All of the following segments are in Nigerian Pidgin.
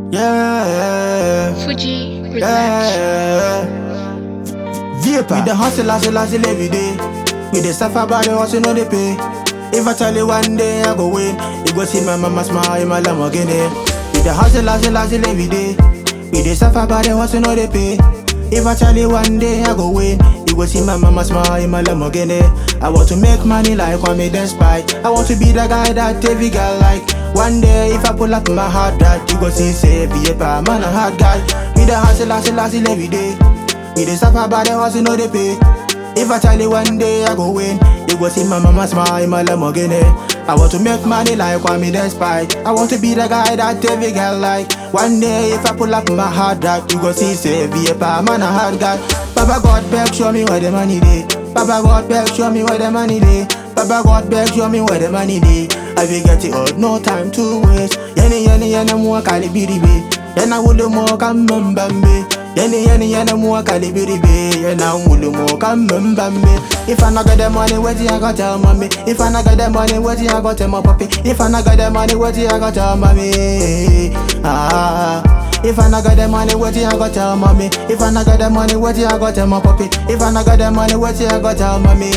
Yeah, Fuji Relax. yeah. Vapor. We the hustle, hustle, hustle every day. We the suffer by the hustle, no they pay. If I tell you one day I go win, you go see my mama smile in my Lamborghini. We the hustle, hustle, hustle every day. We the suffer by the hustle, no they pay. If I tell you one day I go win, you go see my mama smile in my Lamborghini. I want to make money like Kwame Despite. I want to be the guy that every girl like. One day if I pull up my hard that, you go see say Vapor, man a hard guy. We the hustle, hustle, hustle every day. We the suffer by the hustle, no they pay. If I tell you one day I go win, you go see my mama smile in my Lamborghini. I want to make money like Kwame Despite. I want to be the guy that every girl like. One day if I pull up my hard drive, you go see say Vapor, man a hard guy. Papa God beg, show me where the money dey. Papa God beg, show me where the money dey. Papa God beg, show me where the money dey. I will get it out, no time to waste. Yenny yenny yenny more kalibiribe. Then I will more come mbambe. Yenny yenny yenny more kalibiribe. And I will more come mbambe. If I not got the money, what you I got tell mommy? If I not got the money, what you I got tell my papi? If I not got the money, what you I got tell mommy? Ah. If I not got the money, what you I got tell mommy? If I not got the money, what you I got tell my papi? If I not got the money, what you I got tell mommy?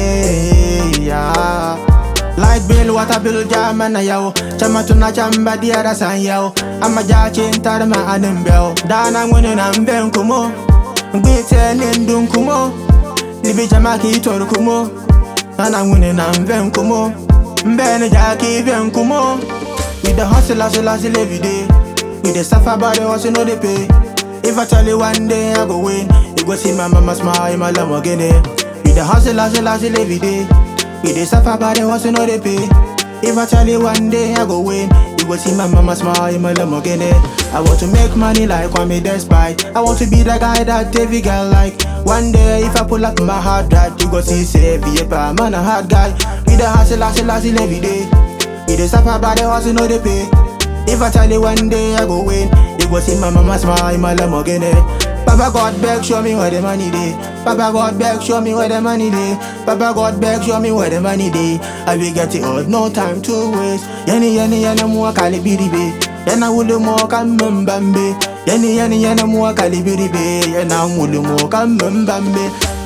Yeah. Light bill, water bill, jam and a yo. Chama tuna chamba di ara san yo. I'm a jachin tarma anim bell. Dan I'm winning and ben kumo. Gbete nindun kumo. Libi jama ki toru kumo. And I'm winning and ben kumo. Mbene jaki ben kumo. With the hustle, hustle, hustle every day. With the suffer by the hustle, no they pay. If I tell you one day I go win, you go see my mama smile in my Lamborghini. With the hustle, hustle, hustle every day. We dey suffer by the hustle, no they pay. If I tell you one day I go win, you go see my mama smile in my Lamborghini. I want to make money like Kwame Despite. I want to be the guy that every girl like. One day if I pull up my hard drive, you go see say Vapor, man a hard guy. We the hustle, hustle, hustle every day. We dey suffer by the hustle, no they pay. If I tell you one day I go win, you go see my mama smile in my Lamborghini. Papa God beg, show me where the money dey. Papa God beg, show me where the money dey. Papa God beg, show me where the money dey. I will get it out, no time to waste. Yenny yenny yenny more kalibiribe. Yena wulu more kamembambe. Yenny yenny yenny more kalibiribe. Yena wulu more kamembambe.